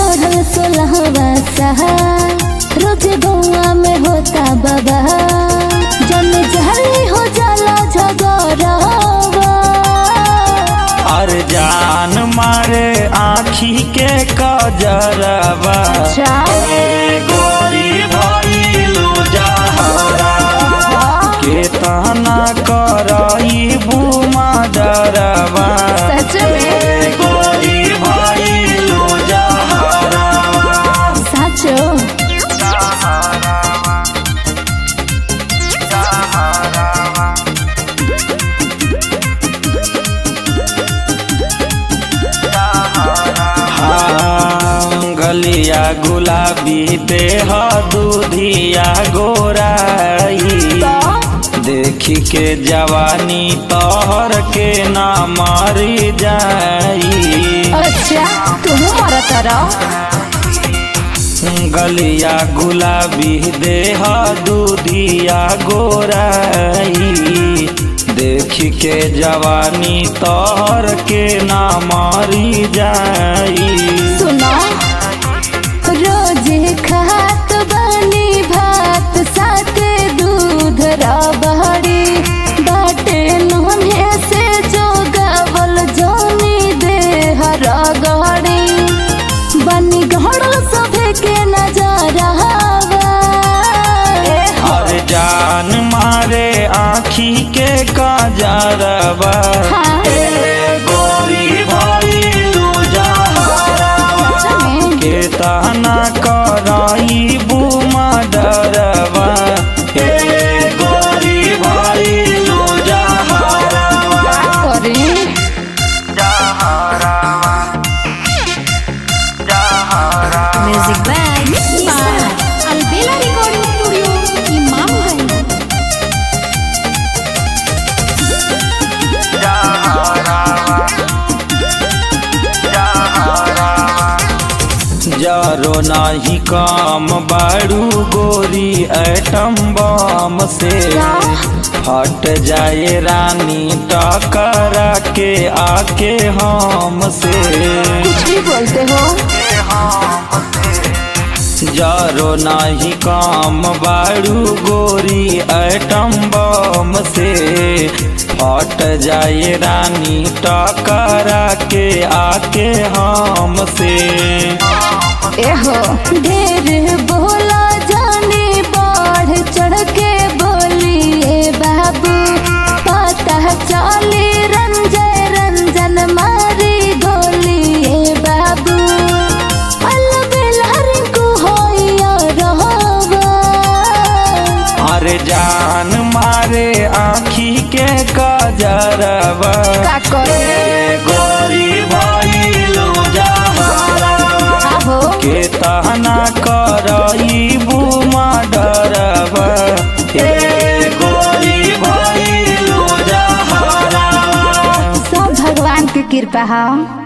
चढ़ल सोलहवा सहा रोज गौआ में होता बाबा जन जहली हो जाला झगड़ावा और जान मारे आखी के कजरवा अच्छा। ए गोरी भइलु जहरवा के तना करई बुमा डरवा सच में? ए गोरी भइलु जहरवा साचो हाँ, गलिया गुलाबी देह दूधिया गोराई देखी के जवानी तोहर के ना मारी जाई अच्छा तुम मरत रहो गलिया गुलाबी देह दूधिया गोराई देखी के जवानी तोहर के ना मारी जाई सुनो रोज खात बनी भात साथे दूध रबड़ी बाटे नोने से जो गावल जोनी देह रगड़ी बनी घड़ल सभे के नजर हर जान मारे आखी के काजरवा हाँ। ए गोरी भइलु जहरवा के ताना कराई बुमा डरवा ए गोरी भइलु जहरवा करी music by Albela recording studio Imamganj जरो नाही काम बाड़ू गोरी एटम बम से हट जाए रानी टकरा के आके हम से कुछ भी बोलते हो जरो नाही काम बाड़ू गोरी एटम बम से हट जाए रानी टकरा के आके हम से एहो ढेर बोला जाने बढ़ चढ़ के बोलिए बाबू पता चले रंजय रंजन मारी गोलिए बाबू अलबेला रिंकू होइया रहवा अरे जान मारे आखी के कजरवा का करे? ए गोरी भइलु जहरवा आहो के तहना करई बुमा डरवा ए गोरी भइलु जहरवा सब भगवान की कृपा है